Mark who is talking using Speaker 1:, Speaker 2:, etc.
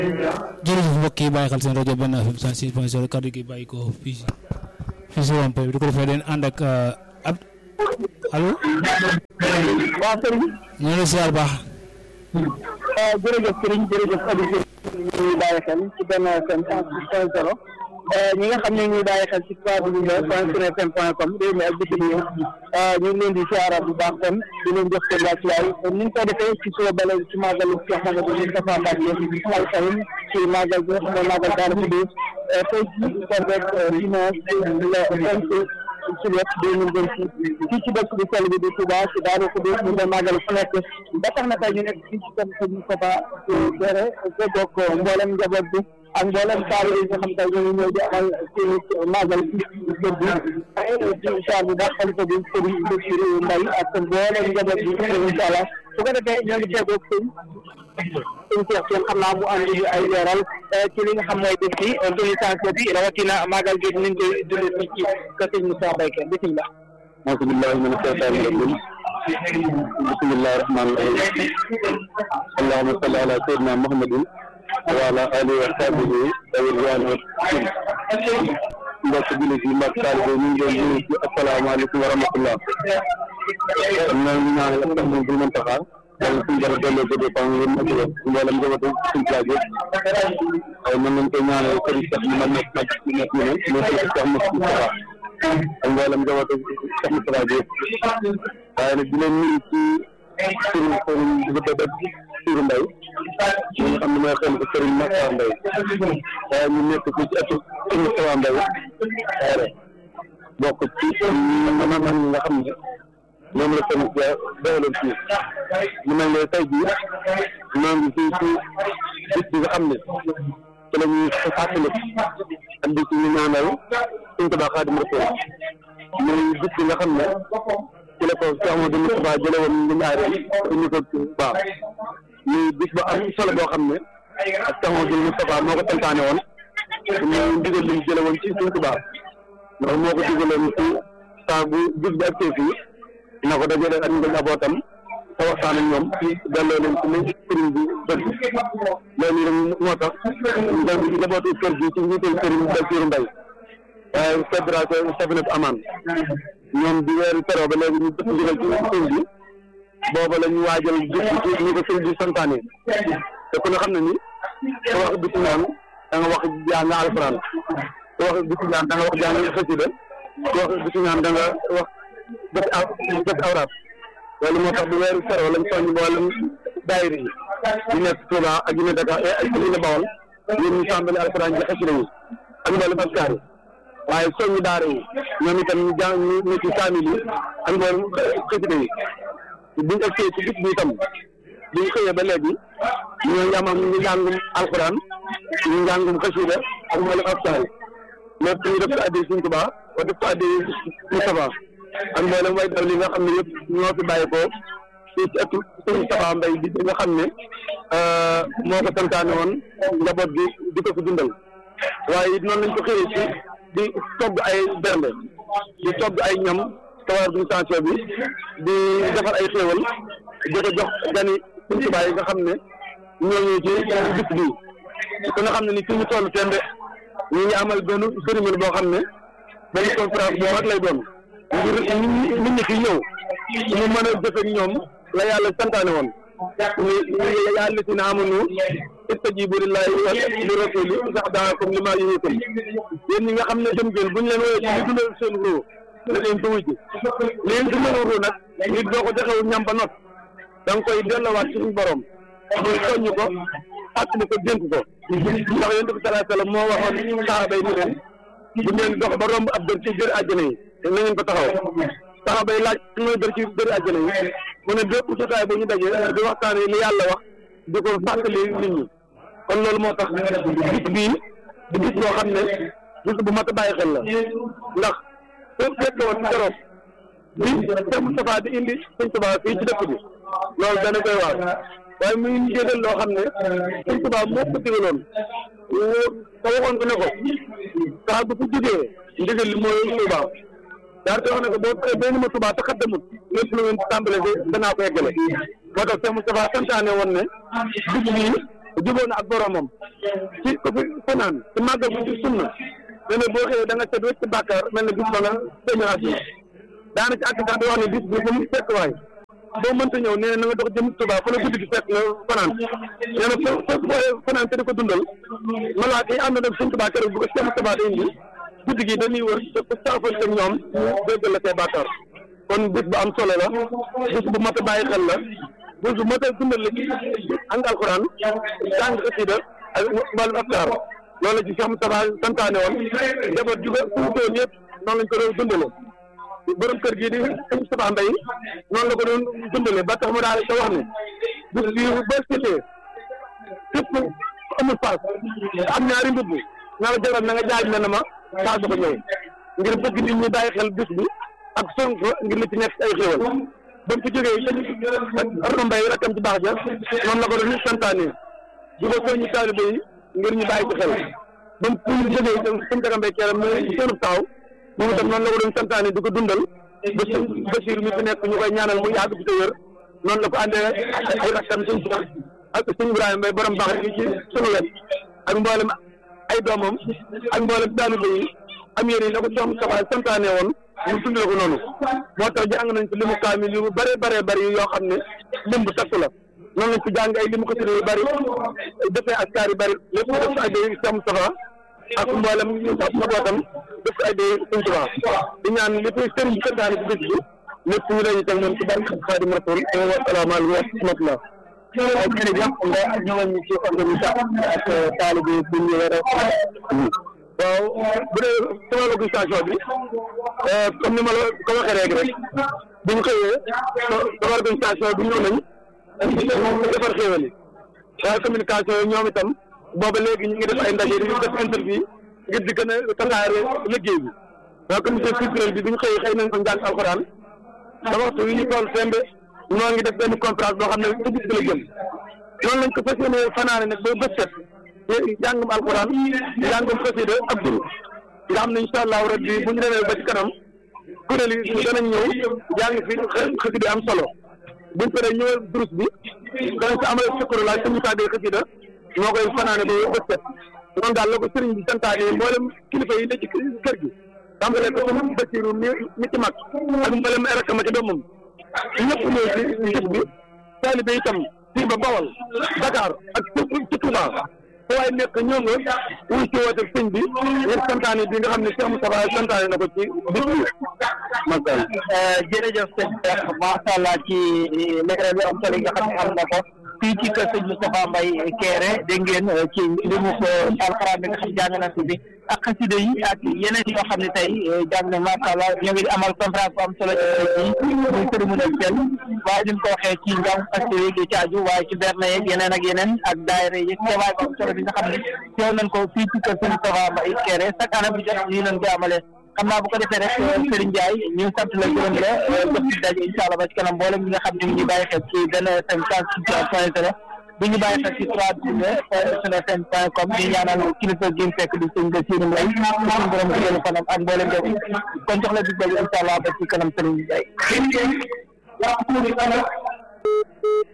Speaker 1: jërëjëf mbokk yi bàyyi xel seen rajo Benn FM 106.0 kaddu gi bàyyi ko fii si fii si Wampé bi di ko defee den ànd ak ab allo.
Speaker 2: waaw sëriñ.
Speaker 1: ñu ngi lay ziar baax.
Speaker 2: jërëjëf sëriñ jërëjëf auditeurs yi ñuy bàyyi xel ci Benn FM 106.0 ñi nga xam ne ñuy bàyyi xel ci www.sunfm.com réew mi ak bitim réew ñu ngi leen di siyaara bu baax kon di leen jox seen wàccuwaay ni ñu ko defee ci suba bale ci màggalu Cheikh Mamadou Moustapha Mbacké al Karim ci màggal bi nga xam ne màggal Daaru Xudoos tey jii kon rek dimanche le cinq juillet deux mille vingt six fii ci dëkk bi sell bi di Touba ci Daaru Xudoos ñu koy màggal fu nekk ba tax na tey ñu nekk fii ci kër Sëñ Moustapha Dere gogoog mboolem njaboot bi ak mboolem taalibe yi nga xam tey ñoo ngi ñëw di amal ci màggal ci kër bi di incha allah bu baax xalifa bi Serigne Bassirou Mbaye ak mboolem njaboot bi incha allah su ko defee ñoo ngi tegoog sëñ sëñ Cheikh Sène xam naa mu andi ay leeral ci li nga xam mooy bés bi organisation bi rawatina màggal gi ni ñu koy dundee fii ci kër sëñ Moussa Bayke bisimilah.
Speaker 3: auzu billaahi mina shaytaani rajiim bismillaahi rahmaani rahiim allahumma salli ala sayyidina muhammadin wa ala alihi wa sahbihi dawil waan mbokk jullit yi mbokk taalibe ñu ngi leen di nuyu asalaamaaleykum wa rahmatullah ñoo ngi ñaanal ak tax bu mën taxaar yàlla suñu dara delloo ko dépend ngeen ak yéen mboolem njabootu suñu plaaj yëpp waaye mën nañ koy ñaanal sëriñ Cheikh mu mag nekk nekk ñu nekk ñu ne mais sëriñ Cheikh Moustapha ak mboolem njabootu Cheikh Moustapha bi yëpp waaye nag di leen nuyu ci turu sëriñ bu dëgg turu Mbaye ñi nga xam ne mooy xel ko sëriñ Makhtar Mbaye waaye ñu nekk fii ci ëttu sëriñ Moustapha Mbaye waaye bokk ci ñi nga xam ne ñoom la tamit dawaloon fii mu mel ne tey jii ñoo ngi fii ci bis bi nga xam ne ci la ñuy fàttali ak di ci ñu ñaanal suñ ko baax Xaadim Rasuul muy bis bi nga xam ne ci la ko Cheikh Amadou Moustapha jële woon ñu ñaareel ñu ko baax muy bis ba am solo boo xam ne ak Cheikh Amadou Moustapha moo ko santaane woon ñu ndigal li ñu jële woon ci suñ ko baax ndax moo ko digaloon ci saa bu bis bi ak fii na ko dajale ak nga njabootam te waxtaan ak ñoom delloo leen ci li sëriñ bi bëgg loolu rek moo tax nga njabootu kër gi ci njiital sëriñ Bassirou Mbaye waaye fédération Safinat Aman ñoom di weeru teroo ba léegi ñu dëpp ndigal ci sëriñ bi booba la ñu waajal bis bi ñu ko sëriñ bi santaane te ku ne xam ne ni te wax bisu ñaan da nga wax jàng alxuraan te wax bisu ñaan da nga wax jàng xasida te wax bisu ñaan da nga wax bët aw bët awraat loolu moo tax bu weeru sero lañ soññ mboolem daayira yi ñu nekk Touba ak yu ne Dakar ak yu ne Bawol yéen ñu tàmbali alxuraan ji xasida yi ak mboolem askar yi waaye soññ daara yi ñoom itam ñu jàng ñu ne ci kaamil yi ak mboolem xasida yi buñ egsee ci bis bi itam buñ xëyee ba léegi ñoo ngi am ñu njàngum alxuraan ñu njàngum xasida ak mboolem askar yi lépp ñu def ko addi Sëriñ Tuubaa wa def ko addi Moustapha ak mboolem way daw li nga xam ne yëpp ñoo fi bàyyi ko fii ci ëttu sëriñ Safa Mbay bi nga xam ne moo ko santaane woon njaboot gi di ko fi dundal waaye it noonu lañ ko xëyee ci di togg ay bernde di togg ay ñam tawar organisation bi di defar ay xéewal di ko jox gani suñ tubaay yi nga xam ne ñoo ñu ci bis bii ku nga xam ne ni fi ñu toll tembe ñu ngi amal benn cérémonie boo xam ne benn conférence bu mag lay doon ngir nit ñi fi ñëw ñu mën a jëfe ñoom la yàlla santaane woon ñu yàlla si na amanu istajibu lillahi wa li rasuli sax daakum li maa yuhikum yéen ñi nga xam ne dem ngeen buñ leen woowee ci li dundal seen ruu na leen ko wujj li leen dundal ruu nag nit boo ko joxewu ñam ba not da nga koy delloowaat suñu borom muy soññ ko fàttali ko dénk ko ndax yonent bi salaa sallam moo waxoon saxaaba yi ni leen bu ngeen dox ba romb ab dër ci jër àjjana yi na ngeen ko taxaw saxaaba yi laaj su mooy dër ci dër àjjana yi mu ne bépp jotaay bu ñu dajee di waxtaanee li yàlla wax di ko fàttali nit ñi kon loolu moo tax bis bii di bis boo xam ne bis bu mat a bàyyi xel la ndax fépp fekk woon keroog bi Cheikh Moustapha di indi Sëñ Tuubaa fii ci dëkk bi loolu dana koy waar waaye muy njëgal loo xam ne Sëñ Tuubaa moo ko digaloon te waxoon ko ne ko sax bu ko jógee ndigal li mooy Tuubaa daal di wax ne ko boo paree benn ma Tuubaa te xaddamut lépp lu ngeen tàmbale de danaa ko eggale moo tax Cheikh Moustapha santaane woon ne bis bii jubóo na ak boromam ci ko fi fanaan ci màggal bu ci sunna ne ne boo xëyee da nga set wécc bàkkaar mel ne bis ba nga sëñu àdduna daana ci àgg sax di wax ne bis bi fu mu fekk waay boo mënta ñëw nee na nga dox jëm Tuubaa fa la guddi gi fekk nga fanaan nee na fo fo foo fanaan te di ko dundal malaaka yi ànd na Sëñ Tuubaa keroog bu ko Sëñ Tuubaa di indi guddi gi dañuy wër te ku saafante ak ñoom déggal la say bàkkaar kon bis bu am solo la bis bu mat a bàyyi xel la bis bu mat a dundal la ci ang alxuraan jàng xasida ak mbalum afkaar loolu la ci Cheikh Moustapha santaane woon njaboot juga suutoon yëpp noonu lañ ko doon dundale borom kër gii di sëñ Moustapha Mbaye noonu la ko doon dundale ba tax mu daal di wax ne bis bi ba setee képp amul paas am ñaari mbubb na la jaral na nga jaaj ne na ma paas ko ñëw ngir bëgg nit ñi bàyyi xel bis bi ak sonk ngir li ci nekk ay xéwal ba mu fi jógee sëñ Arona Mbaye rakkam ci baax ja noonu la ko doon santaane di ko soññi taalibe yi ngir ñu bàyyi ci xel ba mu fu ñu jógee itam sëñ Daga Mbaye keram mu seenub taaw moom itam noonu la ko doon santaane di ko dundal ba sëñ Basiir mi fi nekk ñu koy ñaanal mu yàgg fi te wér noonu la ko àndee ay rakkam sëñ Cheikh ak sëñ Ibrahima Mbaye borom baax rek ci sunu wet ak mboolem ay doomam ak mboolem taalibe yi am yéen yi la ko soxna Saba santaane woon ñu dundee ko noonu moo tax jàng nañ ci limu kaamil yu bëree bëree bëri yoo xam ne lim bu takku la noonu lañ ci jàng ay limu ko yu bëri defee askar yu bëri lépp def ko ay day Cheikh Moustapha ak mboolem njabootam def ko ay day Sëñ Tuubaa di ñaan li fi sëriñ bi santaane ci bés bi lépp ñu dañu teg moom ci barke Xaadim Rasul wa salaamaaleykum wa rahmatullah
Speaker 2: waaw jërëjëf nga ñëwal ñu ci organisation ak taalibe bu ñu war a
Speaker 3: waaw bu dee sama organisation bi comme ni ma la ko waxee léegi rek bu ñu xëyee sama organisation bi ñëw nañ defar xéewal yi waaye communication yi ñoom itam booba léegi ñu ngi def ay ndaje di def interview ngir di gën a tasaare liggéey bi waaye comité culturel bi bu ñu xëyee xëy nañ ko njàng alxuraan da waxtu yi ñu toll sembe ñoo ngi def benn conférence boo xam ne ci bis bi la jëm noonu lañ ko fas yéene fanaane nag ba bët set jàngum alquran jàngum xasida ak duru nga xam ne incha allahu rabbi bu ñu demee ba ci kanam kuréel yi danañ ñëw jàng fi xasida am solo buñ paree ñëwal durus bi danañ si amal sukkur laaj suñu tàggee xasida moo koy fanaane ba bët set noonu daal la ko sëriñ bi santaane mboolem kilifa yi ne ci kër gi tàmbalee ko suñu Basiru mi mi ci mag ak mboolem ay rakkam ci doomam ñëpp ñëw ci bis bi taalibe itam fii ba Bawol Dakar ak ci Touba waaye nekk ñëw nga wuy ci woote sëñ bi ngir santaane bi nga xam ne Cheikh Moustapha santaane na ko ci bis bi macha allah.
Speaker 2: jërëjëf sëñ Cheikh macha allah ci leeral yu am solo yi nga xam ne am na ko fii ci kër sëñ Moustapha Mbaye Kéré dégg ngeen ci limu ko alxuraan bi nga xam jàng na fi ak xasida yi ak yeneen yoo xam ne tey jàng na macha allah ñoo ngi amal conférence bu am solo ci muy cérémonie officielle waaye ni mu ko waxee ci njàng xasida yi di ci aju waaye ci berne yeeg yeneen ak yeneen ak daayira yi teewaay bu am solo bi nga xam ne teew nañ ko fii ci kër sëñ Moustapha Mbaye Kéré chaque année bu jot lii nañ koy amalee xam naa bu ko defee rek Serigne Ndiaye ñu sant la gërëm la jox ci daje incha allah ba ci kanam mboolem ñi nga xam ne ñu ngi bàyyi xel ci benn FM point zéro bu ñu bàyyi xel ci trois sunu FM point com di ñaanal kilifa gi mu fekk di sëñ Bassirou Mbaye suñu borom gënu fanam ak mboolem def kon jox la dig daje incha allah ba ci kanam Serigne Ndiaye